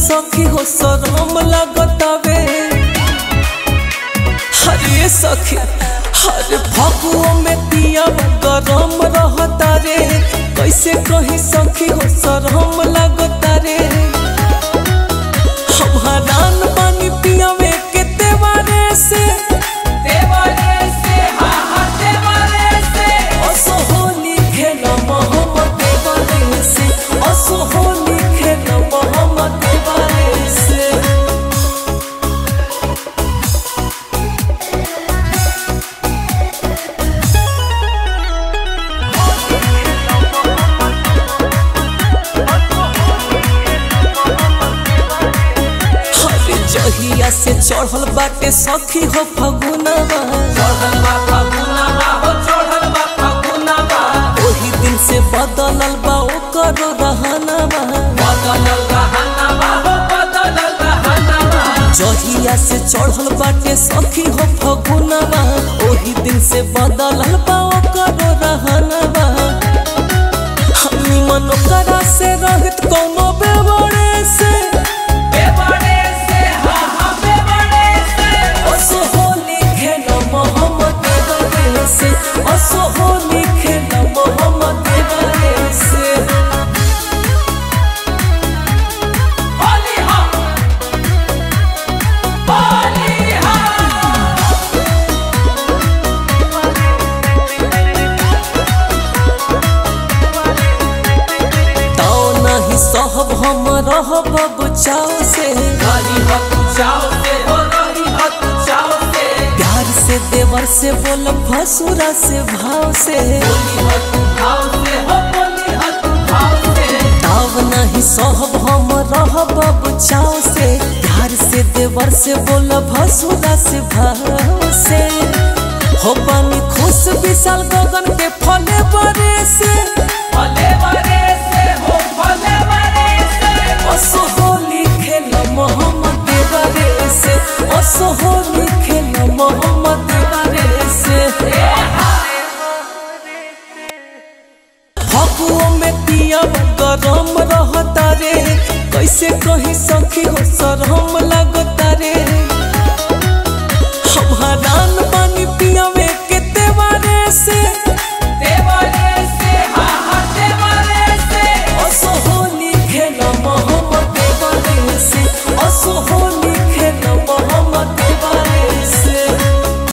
सखी हो शरम लगतावे हरे सखी हरे फगुओ में पिया गरम रहता रे कैसे कही सखी हो शरम लगता रे हम हरान बानी पियावे के तेवारे से देवारे से हा हा देवारे से असो होली खेल मोहम्मद देवारे से असो होली खेल मोहम्मद देवारे से हरे जहिया से चढ़ल बाटे सखी हो फगुनवा चढ़ल बा फगुनवा हो चढ़ल बा फगुनवा ओही दिन से बदलल बा ओकर रहनवा बदलल रहनवा हो बदलल रहनवा जहिया से चढ़ल बाटे सखी हो फगुनवा ओही दिन से बदलल बा ओकर रहनवा हमी मन ओकरा से रहित कौनो बेवड़े से देवारे से हा हा देवारे से असो होली खेल मोहम्मद देवरे से असो होली खेल मोहम्मद देवरे से होली हा होली हा ताओ नहीं सहब हम रहब बचाव से रही हो तू चाव से हो रही हो तू चाव से प्यार से देवर से बोल भसुरा से भाव से बोली हो तू भाव से हो बोली हो तू भाव से ताव नहीं सहब हम रहब बचाव से प्यार से देवर से बोल भसुरा से भाव से हो पानी खुश विशाल गगन के फले बरे से भले बरे से हो भले बरे से असो होली खेल मोहम्मद